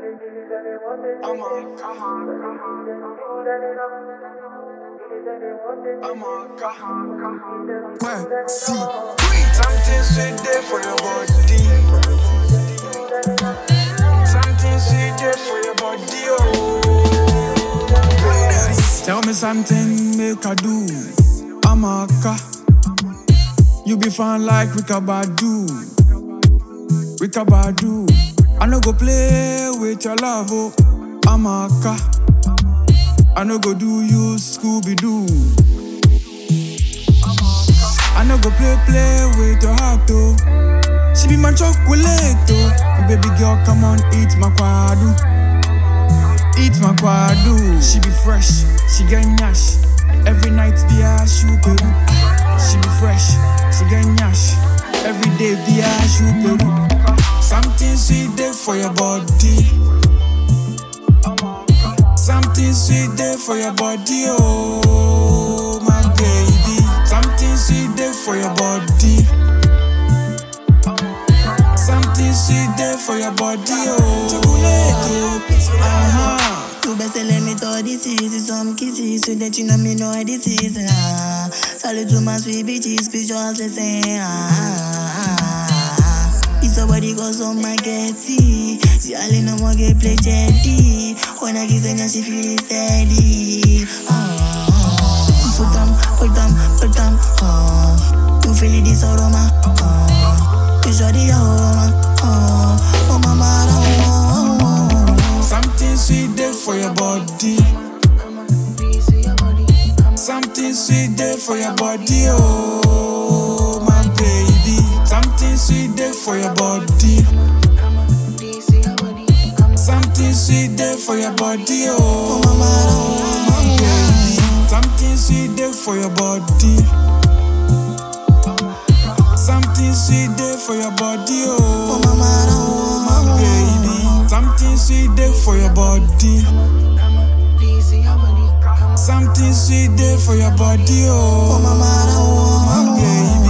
I'm on, come on, I'm on, come on. Ouais, si. Something sweet there for your body. Something sweet there for your body, oh. Tell me something, make I do. I'm a car. You be fun like Rika Badu. Rika Badu. I no go play with your love, oh. I'm a car. I no go do you Scooby Doo. I no go play play with your heart, oh. She be my chocolate, oh. Baby girl, come on, eat my kwadu. Eat my kwadu. She be fresh, she get nyash. Every night be a shoe peru. She be fresh, she get nyash. Every day be a shoe peru. Something sweet there for your body. Something sweet there for your body, oh my baby. Something sweet there for your body. Something sweet there for your body, oh. Chocolate, uh-huh. You better let me throw this is some kisses so that you know me know this is ah. Salute to my sweet bitches, pictures listen ah. It's somebody goes on my getty. See all in no more get play jetty. When I kiss her, she feel it steady. Ah, put them, put them, put them. Ah, you feel it this aroma. Ah, you show the aroma. Ah, oh mama, oh, oh, oh. Something sweet there for your body. Something sweet there for your body, oh my baby. Something sweet there for your body. Something sweet there for your body, oh my baby. Something sweet there for your body. Something sweet there for your body, oh my baby. Something sweet there for your body. Something sweet there for your body, oh my baby.